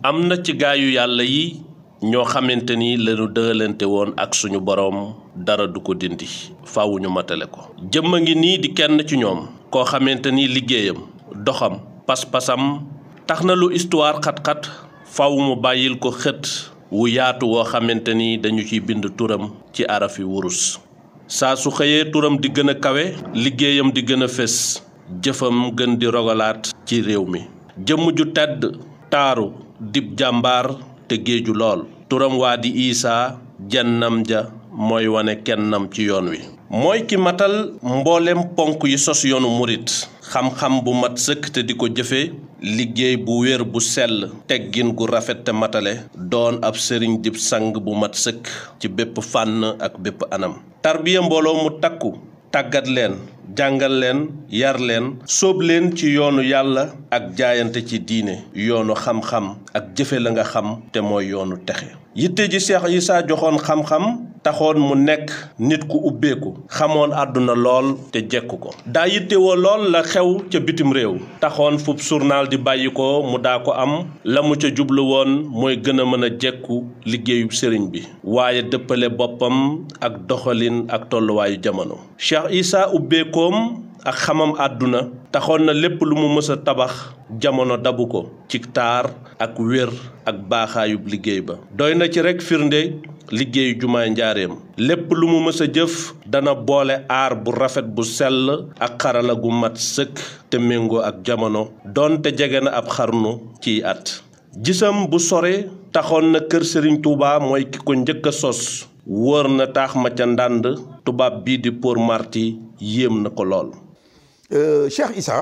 am na ci gaayu yàlla yi ñoo xamante ni lañu dëgalante woon ak suñu boroom dara du ko dindi faaw ñu matale ko jëmm a ngi nii di kenn ci ñoom koo xamante ni liggéeyam doxam pas-pasam tax na lu histoire xat-xat faaw mu bàyyil ko xët wu yaatu woo xamante ni dañu ciy bind turam ci arafi wurus saa su xëyee turam di gën a kawe liggéeyam di gën a fés jëfam gën di rogalaat ci réew mi jëmm ju tedd taaru dib jàmbaar te géeju lool turam waa di isaa jennam ja mooy wane kennam ci yoon wi mooy ki matal mboolem ponk yi sos yoonu murit xam-xam bu mat sëkk te di ko jëfe liggéey bu wér bu sell teggin gu rafet te matale doon ab sëriñ dib sang bu mat sëkk ci bépp fànn ak bépp anam tarbiya mbooloo mu takku tàggat leen jàngal leen yar leen sóob leen ci yoonu yàlla ak jaayante ci diine yoonu xam-xam ak jëfe la nga xam te mooy yoonu texe yitte ji Seex Isaa joxoon xam-xam taxoon mu nekk nit ku ubbeeku xamoon àdduna lool te jekku ko daa yittewoo lool la xew ca bitim réew taxoon fub journal di bàyyi ko mu daa ko am la mu ca jublu woon mooy gën a mën a jekku liggéeyub sëriñ bi waaye dëppale boppam ak doxalin ak tolluwaayu jamono Seex Isaa ubbeekoom ak xamam àdduna taxoon na lépp lu mu mës a tabax jamono dabu ko ci taar ak wér ak baaxaayub liggéey ba doy na ci rekk firnde liggéeyu jumaay njaareem lépp lu mu mës a jëf dana boole aar bu rafet bu sell ak xarala gu mat sëkk te méngoo ak jamono doonte jege na ab xarnu ciy at gisam bu sore taxoon na kër Sëriñ Tuuba mooy ki ko njëkk a sos wóor na taax ma ca ndànd tubaab bii di Pour Marty yéem na ko lool Cheikh Issa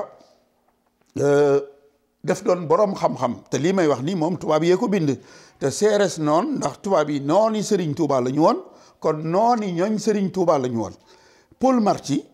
def doon boroom xam-xam te lii may wax nii moom tubaab yee ko bind te seeres noon ndax tubaab yi nooni Serigne Touba la ñu woon kon nooni ñooñ Serigne Touba la ñu woon Paul Marty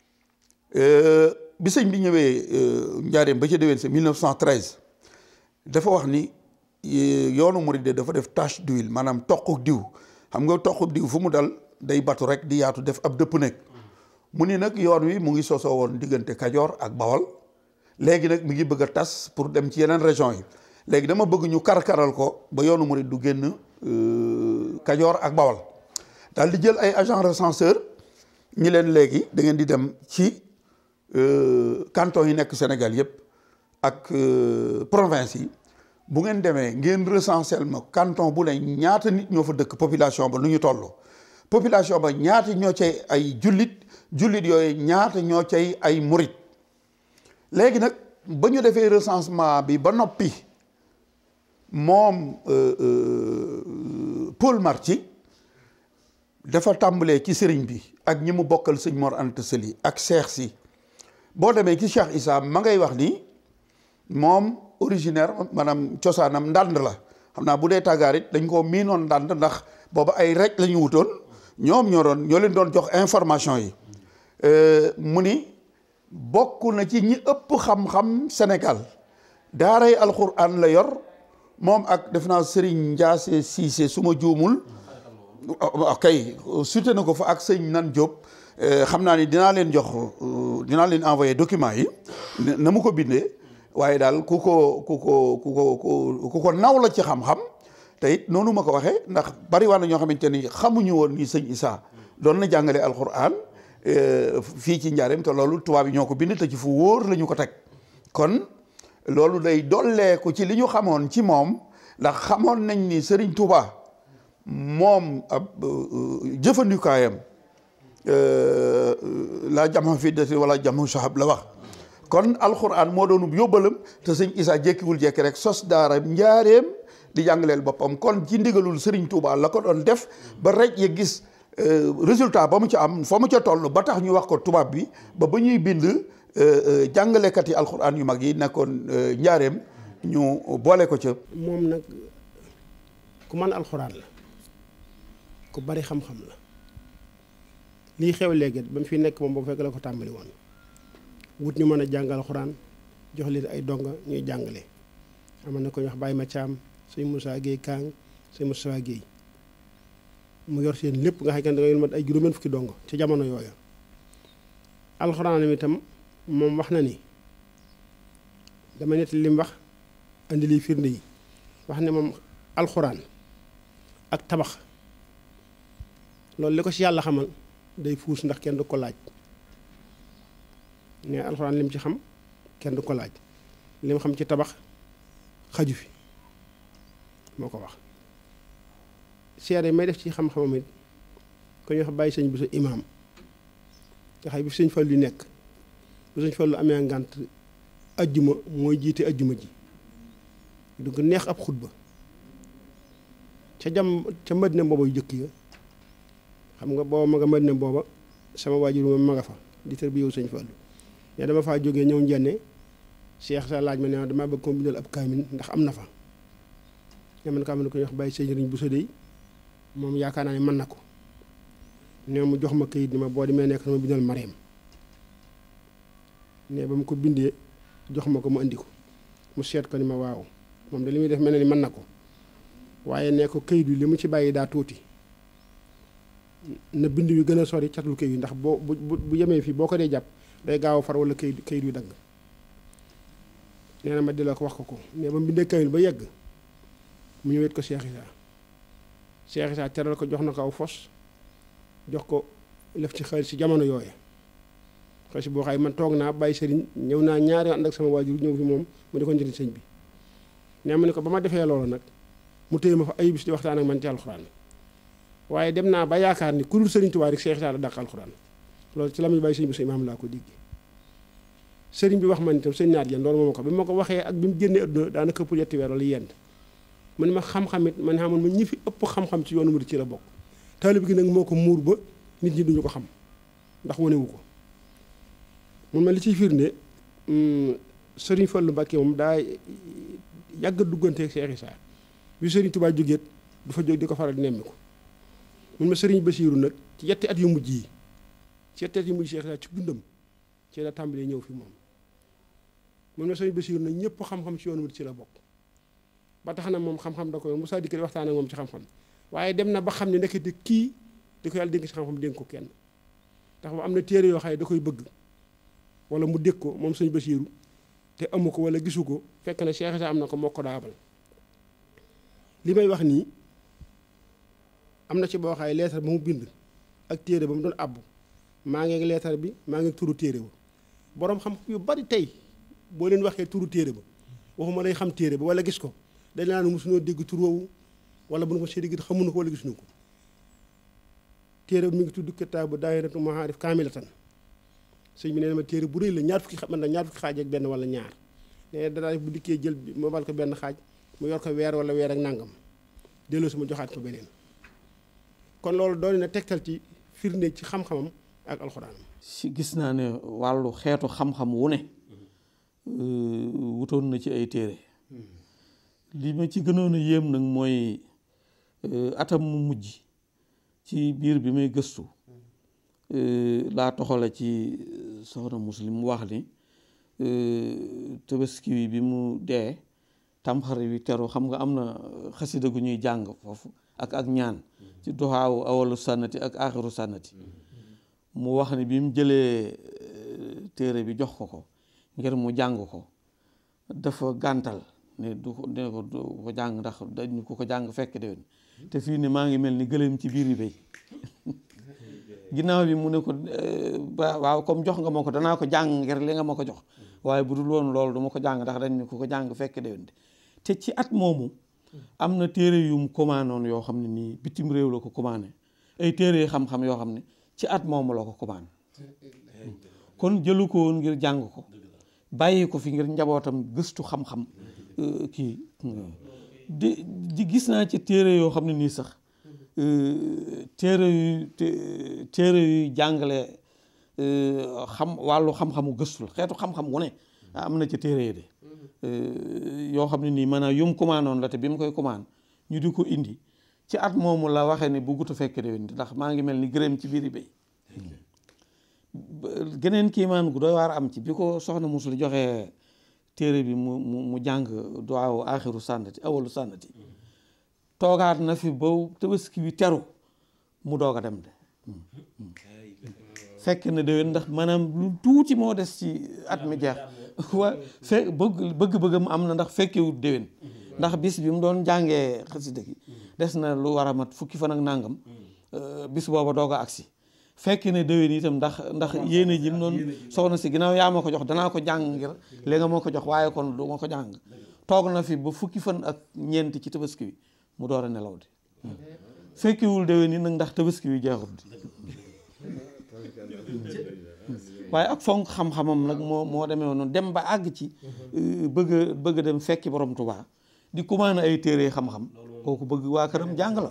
bi sëñ bi ñëwee njaareem ba ca déwén sa 1913 dafa wax ni yoonu murid dafa def tache d'huile maanaam toquk diw xam nga toquk diw fu mu dal day batu rek di yaatu def ab dëpp nekk mu ni nag yoon wi mu ngi sosoo woon diggante Kajoor ak Bawol léegi nag mi ngi bëgg a tas pour dem ci yeneen région yi léegi dama bëgg ñu karkaral ko ba yoonu murid du génn Kajoor ak Bawol daal di jël ay agent recenseur ñi leen léegi da ngeen di dem ci canton yi nekk Sénégal yëpp ak province yi bu ngeen demee ngeen recensel ma canton bu ne ñaata nit ñoo fa dëkk population ba nu ñu toll population ba ñaata ñoo cay ay jullit jullit yooyu ñaata ñoo cay ay murit léegi nag ba ñu defee recensement bi ba noppi moom Paul Marty dafa tàmbalee ci sëriñ bi ak ñi mu bokkal sëñ Mor Anta Sali ak Cheikh si boo demee ci Cheikh Issa ma ngay wax ni moom originaire maanaam cosaanam ndànd la xam naa bu dee tàggaar it dañ koo miinoon ndànd ndax booba ay rek la ñu wutoon ñoom ñoo doon ñoo leen doon jox information yi mu ni bokk na ci ñi ëpp xam-xam Sénégal daaray alxuraan la yor moom ak def naa Serigne Ndiasse Cissé su ma juumul ok sute na ko fa ak sëñ Nan Diop xam naa ni dinaa leen jox dinaa leen envoyé document yi na mu ko bindee waaye daal ku ko ku ko ku ko ku ko naw la ci xam-xam te it noonu ma ko waxee ndax bari waa na ñoo xamante ni xamuñu woon ni sëñ Issa doon na jàngale alxuraan fii ci njaareem te loolu tubaab yi ñoo ko bind te ci fu wóor la ñu ko teg kon loolu day dolleeku ci li ñu xamoon ci moom ndax xamoon nañ ni Serigne Touba moom ab jëfandikaayam laa jama fiddati wala jamu sahab la wax kon alxuraan moo doonub yóbbalam te sëñ Issa jékkiwul jekki rek sos daara njaareem di jàngaleel boppam kon ci ndigalul Serigne Touba la ko doon def ba rek ya gis résultat ba mu ca am fa mu ca toll ba tax ñu wax ko tubaab bi ba ba ñuy bind jàngalekat yi alxuraan yu mag yi nekkoon njaareem ñu boole ko ca. moom nag ku mën alxuraan la ku bari xam-xam la lii xew léegi ba mu fi nekk moom boo fekk la ko tàmbali woon wut ñu mën a jàng alxuraan jox leen ay donga ñuy jàngale. amoon na ko ñu wax Baye Mathiam sëñ Moussa Guèye Kang sëñ Moussa Guèye mu yor seen lépp nga xam ne da nga mat ay juróomeen fukki dongo ci jamono yooyu alxuraan mi itam moom wax na ni dama nett li mu wax andi liy firnde yi wax ne moom alxuraan ak tabax loolu li ko ci yàlla xamal day fuus ndax kenn du ko laaj ne alxuraan lim ci xam kenn du ko laaj lim xam ci tabax xaju fi moo ko wax seere may def ci xam-xamam it ko ñu wax bàyyi sëñ bi sa imaam nga xam bi sëñ Fallu yu nekk bu sëñ Fallu amee ngànt ajjuma mooy jiite ajjuma ji du ko neex ab xutba ca jam ca Madina booba yu jëkk ya xam nga booba ma nga Madina booba sama waajur moom ma nga fa di tër bi yow sëñ Fallu ne dama faa jógee ñëw njenne Cheikh sa laaj ma ne damaa bëgg ko bindal ab kaamil ndax am na fa ne man kaamil ko ñu wax bàyyi sëñ riñ bu sëdey moom yaakaar naa ne mën na ko ne mu jox ma kayit ni ma boo demee nekk sama bindal Mariam ne ba mu ko bindee jox ma ko mu indi ko mu seet ko ni ma waaw moom de li muy def mel na ni mën na ko waaye ne ko kayit wi li mu ci bàyyi daa tuuti na bind wi gën a sori catul kayit wi ndax boo bu bu yemee fii boo ko dee jàpp day gaaw a far wala kayit kayit wi dagg nee na ma di la ko wax ko ko mais ba mu bindee kayit ba yegg mu ñëwet ko Cheikh Issa Cheikh Issa teral ko jox na ko aw fos jox ko lef ci xaalis ci jamono yooya xaalis boo xaay man toog naa bàyyi sëriñ ñëw naa ñaari ànd ak sama waajur ñëw fi moom mu di ko njëriñ sëñ bi nee ma ne ko ba ma defee loolu nag mu téye ma fa ay bis di waxtaan ak man ci alxuraan waaye dem naa ba yaakaar ni ku dul sëriñ Tuubaa rek Cheikh Issa la dàq alxuraan loolu ci la muy bàyyi sëñ bi sa imaam laa ko dégg sëriñ bi wax man itam sëñ naat yéen loolu moom ko bi ma ko waxee ak bi mu génnee adduna daanaka ëpp yetti weer wala yent man ma xam-xam it man xamoon ma ñi fi ëpp xam-xam ci yoonu murid ci la bokk taalib gi nag moo ko muur ba nit ñi duñu ko xam ndax wanewu ko mun ma li ciy firnde sëriñ Fallu Mbàkke moom daa yàgg dugganteeg Cheikh Issa bi sëriñ Tuubaa jógeet du fa jóg di ko faral di nemmi ko mun ma sëriñ Basiiru nag ci yetti at yu mujj yi ci yetti at yu mujj Cheikh Issa ci dundam ci la tàmbalee ñëw fi moom mun ma sëriñ Basiiru nag ñëpp xam-xam ci yoonu murid ci la bokk ba tax na moom xam-xam da ko yoon Moussa Dikk di waxtaan ak moom ci xam-xam waaye dem na ba xam ne nekkati kii di ko yàlla dénk ci xam-xam dénk ko kenn ndax am na téere yoo xam ne da koy bëgg wala mu dégg ko moom sëñ Basiiru te amu ko wala gisu ko fekk na Cheikh Issa am na ko moo ko daabal li may wax nii am na ci boo xaay leetar ba mu bind ak téere ba mu doon àbbu maa ngi leetar bi maa ngi turu téere ba boroom xam yu bari tey boo leen waxee turu téere ba waxuma lay xam téere ba wala gis ko dañ naan mosuñoo dégg tur woowu wala bu nu ko see dégg xamuñu ko wala gisuñu ko téere bi mi ngi tudd kitaabu daayiratu maarif kaamilatan sëñ bi nee na ma téere bu rëy la ñaar fukki xa man na ñaar fukki xaaj ak benn wala ñaar nee dara bu dikkee jël bi ma bal ko benn xaaj mu yor ko weer wala weer ak nangam delloo si ma joxaat ko beneen kon loolu doon na tegtal ci firnde ci xam-xamam ak alxuraanam si gis naa ne wàllu xeetu xam-xam wu ne wutoon na ci ay téere li ma ci gënoon a yéem nag mooy atam mu mujj ci biir bi may gëstu laa toxale ci soxna muslim mu wax ni tabaski wi bi mu dee tamxarit wi teru xam nga am na xasida gu ñuy jàng foofu ak ak ñaan ci doxaawu awalu sànnati ak aaxiru sànnati mu wax ni bi mu jëlee téere bi jox ko ko ngir mu jàng ko dafa gàntal ne du ko ne ko du ko jàng ndax dañu ko ko jàng fekk déwén te fii ne maa ngi mel ni gëléem ci biir yi béy ginnaaw bi mu ne ko waaw comme jox nga ma ko danaa ko jàng ngir li nga ma ko jox waaye bu dul woon loolu du ma ko jàng ndax dañ ko ko jàng fekk déwén te ci at moomu am na téere yu mu commandé yoo xam ne nii bitim réew la ko commandé ay téere xam-xam yoo xam ne ci at moomu la ko commandé kon jëlu ko woon ngir jàng ko bàyyi ko fi ngir njabootam gëstu xam-xam kii di di gis naa ci téere yoo xam ne nii sax téere yu téere yuy jàngale xam wàllu xam-xamu gëstu la xeetu xam-xam wu ne am na ci téere yi de yoo xam ne nii maanaam yum commandé la te bi mu koy commandé ñu di ko indi ci at moomu la waxee ne bu gut a fekk déwén ndax maa ngi mel ni gërëm ci biiri béy geneen kiimaan gu doy waar am ci bi ko soxna musul joxee téere bi mu mu mu jàng duwaawu aaxiru sànnati awalu sànnati toogaat na fi ba tabaski bi teru mu doog a dem de fekk na déwén ndax maanaam lu tuuti moo des ci at mi jeex waa fe bëgg bëgg-bëggam am na ndax fekkewut déwén ndax bis bi mu doon jàngee xasida gi des na lu war a mat fukki fan ak nàngam bis booba doog a agsi fekk ne déwén itam ndax ndax yéene ji mu noonu soxna si ginnaaw yaa ma ko jox danaa ko jàng ngir léegi nga moo ko jox waaye kon du ma ko jàng toog na fi ba fukki fan ak ñeent ci tabaski bi mu door a nelaw di fekkiwul déwén yi nag ndax tabaski bi jeexut waaye ak fonk xam-xamam nag moo moo demee noonu dem ba àgg ci bëgg a bëgg a dem fekki borom Tuubaa di commandé ay téere xam-xam kooku bëgg waa këram jàng la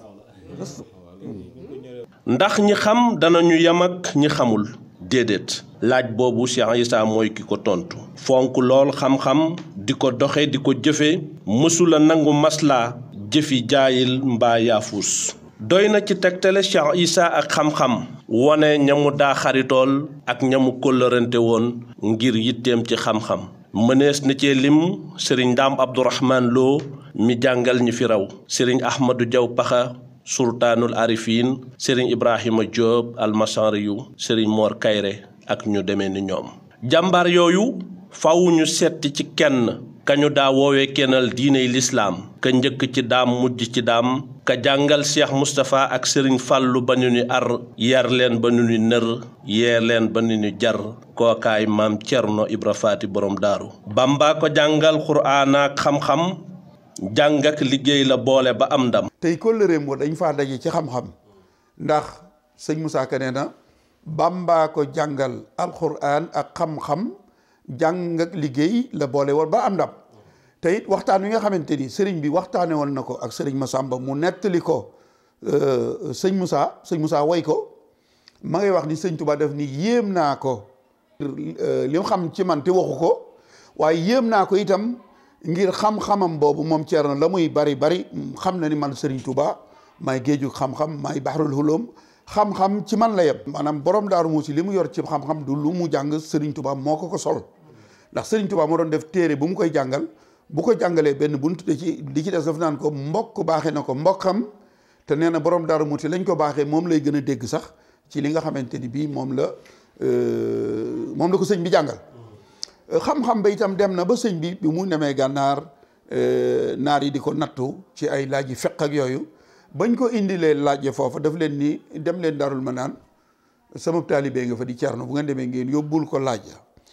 ndax ñi xam danañu yem ak ñi xamul déedéet laaj boobu Cheikh Issa mooy ki ko tontu fonk lool xam-xam di ko doxe di ko jëfe mësula nangu maslaa jëfi jaayil mbaa yaafuus doy na ci tegtale Cheikh Issa ak xam-xam wone ñamu daa xaritool ak ñamu kóllërante woon ngir yitteem ci xam-xam mënees na cee lim sëriñ Ndaam Abdourahman Lo mi jàngal ñi fi raw sëriñ Ahmadou Diaw Paxa sultaanul arifin sëriñ Ibrahima Diop almasariyu sëriñ Mor Kayre ak ñu demee ni ñoom jàmbaar yooyu faw ñu setti ci kenn kañu daa woowee kennal diiney lislaam ka njëkk ci daam mujj ci daam ka jàngal Cheikh Moustapha ak sëriñ Fàllu ba ñu ni ar yar leen ba ñu ni nër yeer leen ba ñu ni jar kookaay maam Cerno Ibra Faati borom daaru Bamba ko jàngal Qur'aan ak xam-xam jàng ak liggéey la boole ba am ndam tey kóllëreem boo dañ faa daje ci xam-xam ndax sëñ Moussa Ka nee na Bamba ko jàngal alxuraan ak xam-xam jàng ak liggéey la boole woon ba am ndam te it waxtaan wi nga xamante ni sëriñ bi waxtaane woon na ko ak sëriñ Massamba mu nettali ko sëñ Moussa sëñ Moussa woy ko ma ngay wax ni sëñ Touba def ni yéem naa ko li mu xam ci man te waxu ko waaye yéem naa ko itam ngir xam-xamam boobu moom Thierno la muy bari bari xam na ni man Serigne Touba maay géeju xam-xam maay baxarul hulum xam-xam ci man la yem. maanaam borom daaru muusi li mu yor ci xam-xam du lu mu jàng Serigne Touba moo ko ko sol ndax Serigne Touba moo doon def téere bu mu koy jàngal bu ko jàngalee benn bunt da ci li ci des daf naan ko mbokk baaxee na ko mbokkam te nee na borom daaru muusi lañ ko baaxee moom lay gën a dégg sax ci li nga xamante ni bii moom la moom la ko sëñ bi jàngal. xam-xam ba itam dem na ba sëñ bi bi mu demee gànnaar naar yi di ko nattu ci ay laaj yi feq ak yooyu bañ ko indilee laaj foofa daf leen ni dem leen darul ma naan sama taalibee nga fa di Cerno bu ngeen demee ngeen yóbbul ko laaj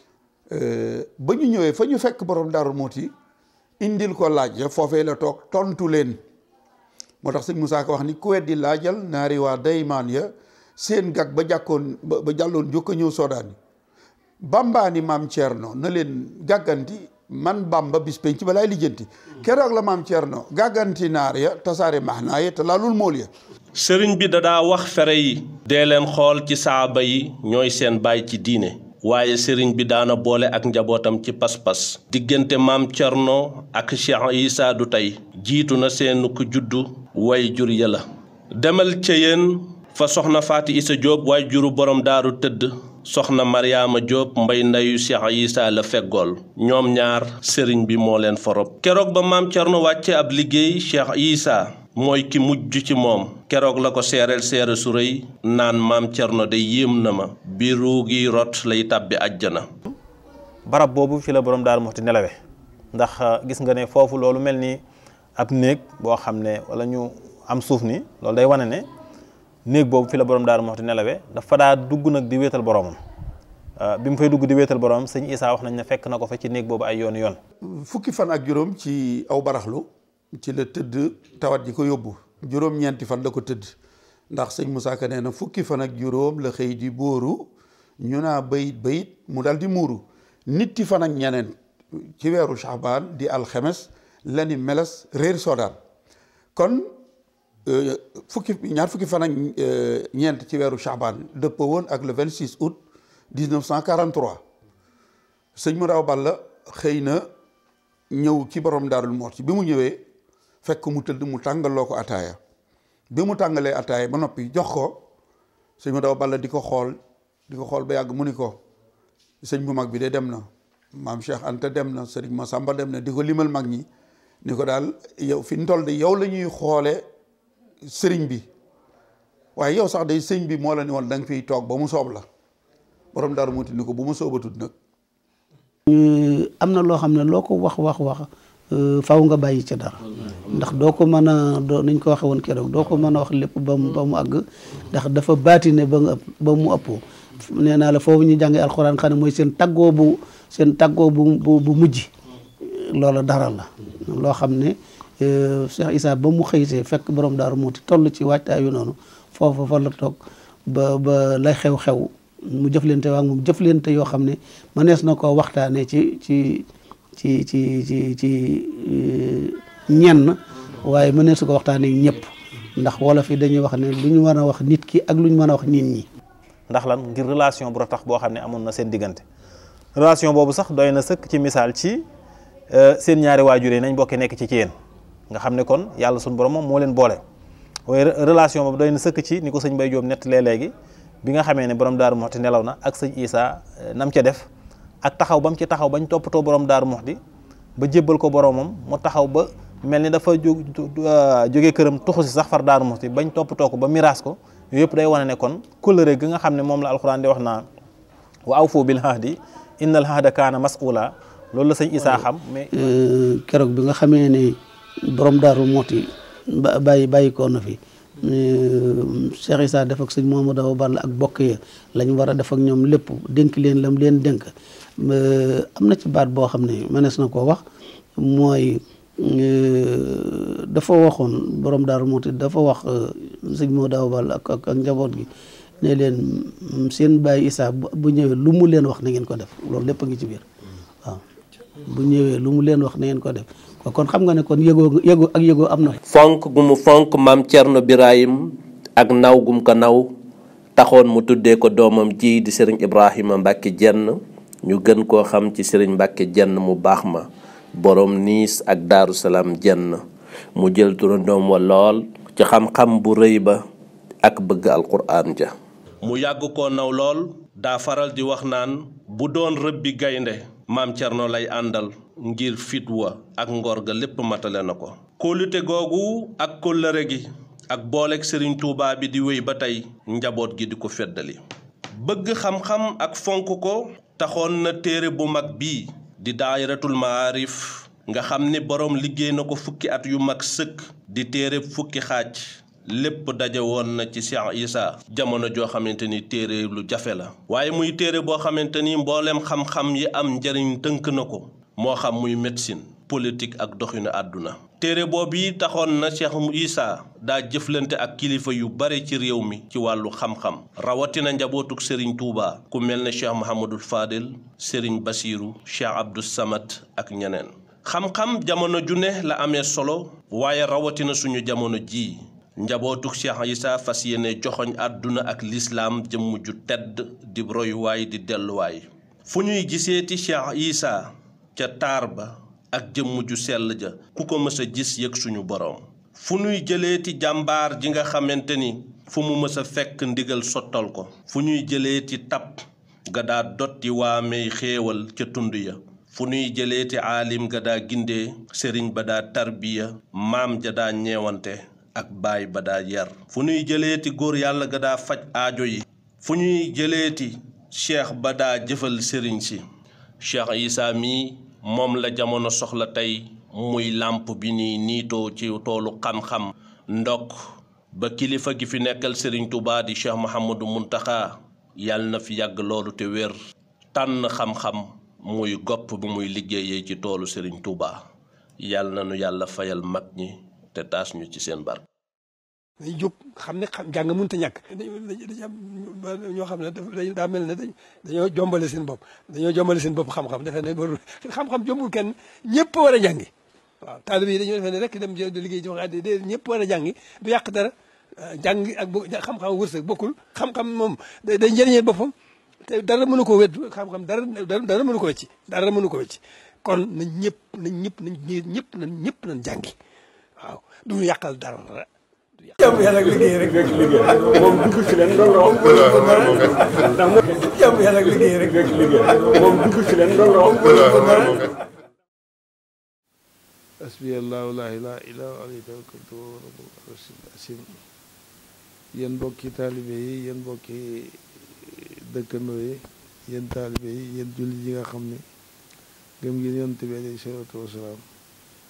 ba ñu ñëwee fa ñu fekk borom darul mooti indil ko laaj ya foofee la toog tontu leen moo tax sëñ Moussa Ka wax ni ku weddi laajal naari waa daymaan ya seen gag ba jàkkoon ba jàlloon jokka ñëw soodaani bambaani maam Thierno na leen gàgganti man bamba bis penc ci balaay lijjanti keroog la maam Thierno gàgganti naar ya tasaare maxnaa ya te laalul mool ya sëriñ bi da daa wax fere yi dee leen xool ci saaba yi ñooy seen baay ci diine waaye sëriñ bi daana boole ak njabootam ci pas-pas diggante maam Thierno ak Cheikh Issa du tey jiitu na seen ku juddu way jur ya la demal ca yéen fa soxna Faati Issa Diop way juru borom daaru tëdd soxna Mariama Diop mbay ndayu Cheikh Issa la feggool ñoom ñaar sëriñ bi moo leen forob keroog ba maam Thierno wàcce ab liggéey Cheikh Issa mooy ki mujj ci moom keroog la ko seereel seere su rëy naan maam Thierno de yéem na ma bi ruugi rot lay tàbbi àjjana barab boobu fi la borom Daaru Muxti nelawe ndax gis nga ne foofu loolu mel ni ab néeg boo xam ne wala ñu am suuf ni loolu day wane ne néeg boobu fi la borom Daaru Muxti nelawe dafa daa dugg nag di wéetal boromam bi mu fay dugg di wéetal boromam sëñ Issa wax nañ ne fekk na ko fa ci néeg boobu ay yoon yoon fukki fan ak juróom ci aw baraxlu ci la tëdd tawat ji ko yóbbu juróom-ñeenti fan la ko tëdd ndax sëñ Moussa Ka nee na fukki fan ak juróom la xëy di bóoru ñu naa bayit bayit mu dal di muuru nitti fan ak ñeneen ci weeru Shaabaan di alxemes la ni meles réer soodaan kon fukki ñaar fukki fan ak ñeent ci weeru Shaabaan dëppoo woon ak le 26 août 1943 sëñ mu daaw Balla xëy na ñëw ci borom Daarul Muxti bi mu ñëwee fekk mu tëdd mu tàngaloo ko ataaya bi mu tàngalee ataaya ba noppi jox ko sëñ mu daaw Balla di ko xool di ko xool ba yàgg mu ni ko sëñ bu mag bi de dem na maam Cheikh Anta dem na sëriñ Masamba dem na di ko limal mag ñi ni ko daal yow fi ñu toll de yow la ñuy xoole sëriñ bi waaye yow sax day sëñ bi moo la ni woon da nga fiy toog ba mu soob la borom Daaru Muxti ni ko bu mu soobatut nag am na loo xam ne loo ko wax wax wax faw nga bàyyi ci dara ndax doo ko mën a doo niñ ko waxe woon keroog doo ko mën a wax lépp ba mu ba mu àgg ndax dafa baatine ba nga ëpp ba mu ëpp nee naa la foofu ñu jànge alxuraan xam ne mooy seen taggoo bu seen taggoo bu bu bu mujj loola dara la loo xam ne Cheikh Issa ba mu xëysee fekk borom daaru muuti toll ci waajtaayu noonu foofu fa la toog ba ba lay xew-xew mu jëflante waa moom jëflante yoo xam ne mënees na koo waxtaanee ci ci ci ci ci ci ñenn waaye mënees na ko waxtaanee ñëpp ndax wolof yi dañuy wax ne lu ñu mën a wax nit ki ak lu ñu mën a wax nit ñi. ndax lan ngir relation bu tax boo xam ne amoon na seen diggante relation boobu sax doy na sëkk ci misaal ci seen ñaari waajur yi nañ bokkee nekk ci ci yéen nga xam ne kon yàlla suñu borom moom moo leen boole waaye relation boobu doy na sëkk ci ni ko sëñ Mbaye Diop nettalee léegi bi nga xamee ne borom Daaru Muxti nelaw na ak sëñ Issa nam ca def ak taxaw ba mu ci taxaw bañ toppatoo borom Daaru Muxti ba jébbal ko boromam mu taxaw ba mel ni dafa jóg jógee këram tuxu si sax far Daaru Muxti bañ toppatoo ko ba miraas ko yooyu yëpp day wane ne kon kóllëre gi nga xam ne moom la alxuraan di wax naa wa awfu bil ahdi innal ahda kaana mas'uula loolu la sëñ Issa xam mais. keroog bi nga xamee ne borom Daaru Muxti ba bàyyi bàyyi ko na fi Cheikh Issa def ak sëñ Mamadou Awa Balla ak bokk ya lañ war a def ak ñoom lépp dénk leen lam leen dénk am na ci baat boo xam ne mënees na koo wax mooy dafa waxoon borom Daaru Muxti dafa wax sëñ Mamadou Awa Balla ak ak njaboot gi ne leen seen bàyyi Issa bu ñëwee lu mu leen wax na ngeen ko def loolu lépp a ngi ci biir waaw bu ñëwee lu mu leen wax na ngeen ko def kon xam nga ne kon yëgoo yëgoo ak yëgoo am na. fonk gu mu fonk maam Thierno Birahim ak naw gum ko naw taxoon mu tuddee ko doomam ji di sëriñ Ibrahima Mbacke jenn ñu gën koo xam ci sëriñ Mbacke jenn mu baax ma borom niis ak daaru salaam jenn mu jël turandoom wa lool ci xam-xam bu rëy ba ak bëgg alquraan ja mu yàgg koo naw lool daa faral di wax naan bu doon rëbbi gaynde maam Thierno lay àndal ngir fit wa ak ngor ga lépp matale na ko kóolute googu ak kóllëre gi ak booleeg sëriñ Touba bi di wéy ba tey njaboot gi di ko feddali bëgg xam-xam ak fonk ko taxoon na téere bu mag bii di daayiratul maarif nga xam ni boroom liggéey na ko fukki at yu mag sëkk di téere fukki xaaj lépp daje woon na ci Cheikh Issa jamono joo xamante ni téere lu jafe la waaye muy téere boo xamante ni mboolem xam-xam yi am njëriñ tënk na ko moo xam muy médecine politique ak doxinu àdduna téere boobu yi taxoon na Cheikh Issa daa jëflante ak kilifa yu bare ci réew mi ci wàllu xam-xam rawatina njabootuk Serigne Touba ku mel ne Cheikh Mouhamadul Fadel Serigne Bassirou Cheikh Abdou Samad ak ñeneen xam-xam jamono ju ne la amee solo waaye rawatina suñu jamono jii njabootuk Cheikh Issa fas yéene joxoñ àdduna ak lislaam jëmm ju tedd di royuwaay di delluwaay fu ñuy giseeti Cheikh Issa ca taar ba ak jëmm ju sell ja ku ko mës a gis yëg suñu boroom fu ñuy jëleeti jàmbaar ji nga xamante ni fu mu mës a fekk ndigal sottal ko fu ñuy jëleeti tab ga daa dotti waamey xéewal ca tund ya fu ñuy jëleeti aalim ga daa gindee sëriñ ba daa tarbiya maam ja daa ñeewante ak baay ba daa yar fu ñuy jëleeti góor yàlla ga daa faj aajo yi fu ñuy jëleeti cheikh ba daa jëfal sëriñ si Cheikh Issa mii moom la jamono soxla tey muy làmp bi ni niitoo ci toolu xam-xam ndokk ba kilifa gi fi nekkal Serigne Touba di Cheikh Mouhamadou Mountakha yàlla na fi yàgg loolu te wér tànn xam-xam muy gopp bu muy liggéeyee ci toolu Serigne Touba yàlla na nu yàlla fayal mag ñi te taas ñu ci seen barke. dañuy jóg xam ne xam jàng mënut a ñàkk. dañuy am ñoo xam ne dañu daa mel ne dañoo jombale seen bopp dañoo jombale seen bopp xam-xam defe ne warul xam-xam jombul kenn ñëpp war a jàngi. waaw taalibe yi dañoo defe ne rek dem liggéey ci wax àddi de ñëpp war a jàngi du yàq dara jàng ak xam-xam wërsëg bokkul xam-xam moom day day njëriñeel boppam te dara mënu ko wét xam-xam dara dara mënu ko wecci dara mënu ko wecci kon nañ ñëpp nañ ñëpp nañ ñëpp nañ ñëpp nañ jàngi waaw du ñu yàqal dara. jàmm yàlla ak liggéey rek rek liggéey moom dugg ci leen loolu ndax moom jàmm yàlla ak liggéey rek rek liggéey moom dugg ci leen loolu hasbi allahu la ilaha illa huwa alayhi tawakkaltu wa rabbul arshil azim yéen mbokki taalibe yi yéen mbokki dëkkandoo yi yéen taalibe yi yéen jullit yi nga xam ne gëm ngeen yonent bi alayhi salaatu wasalaam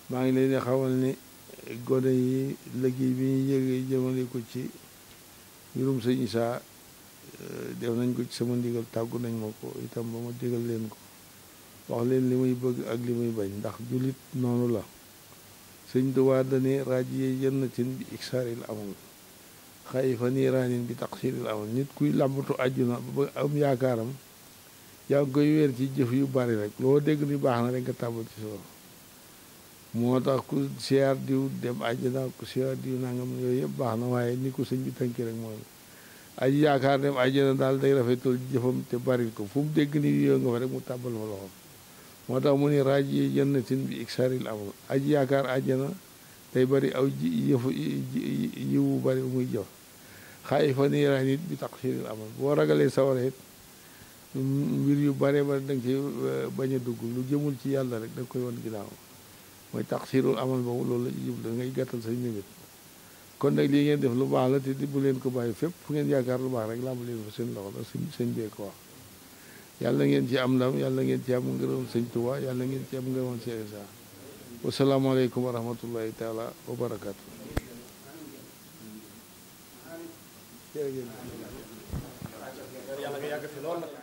maa ngi leen di xamal ni gone yi liggéey bi ñuy yëgee jëmale ko ci mbirum sëñ Isaa def nañ ko ci sama ndigal tàggu nañ ma ko itam ba ma digal leen ko wax leen li muy bëgg ak li muy bañ ndax jullit noonu la sëñ Tuubaa dane rajiye jannatin bi iksaaril amal xayfa niiraanin bi taqsiril amal nit kuy làmbatu àjjuna ba am yaakaaram yaa ngi koy weer ci jëf yu bari rek loo dégg ni baax na rek nga tàbbal ci soo moo tax ku siyaar diw dem àjjana ku siyaar diw nangam yooyu yëpp baax na waaye ni ko sëñ bi tënki rek mooy aji yaakaar dem àjjana daal day rafetal jëfam te bari ko fu mu dégg ni yoo nga fa rek mu tàbbal fa loxoom moo tax mu ni raaj yi jannatin bi iksaril amal aji yaakaar àjjana day bari aw ji yëfu yiwu bari muy jëf xaayi fa niiraan it bi taqsiril amal boo ragalee sawara it mbir yu bare bari da nga ci bañ a dugg lu jëmul ci yàlla rek da nga koy wan ginnaaw mooy taqsirul amal boobu loolu la jub da ngay gàttal say mébét kon nag lii ngeen def lu baax la te di bu leen ko bàyyi fépp fu ngeen yaakaar lu baax rek làmb leen fa seen loxo la sëñ sëñ bee ko wax yàlla ngeen ci am ndam yàlla ngeen ci am ngërëm sëñ Tuubaa yàlla ngeen ci am ngërëm Cheikh Issa wasalaamaaleykum wa rahmatullahi taala wa barakaatu yàlla nga yàgg fi lool nag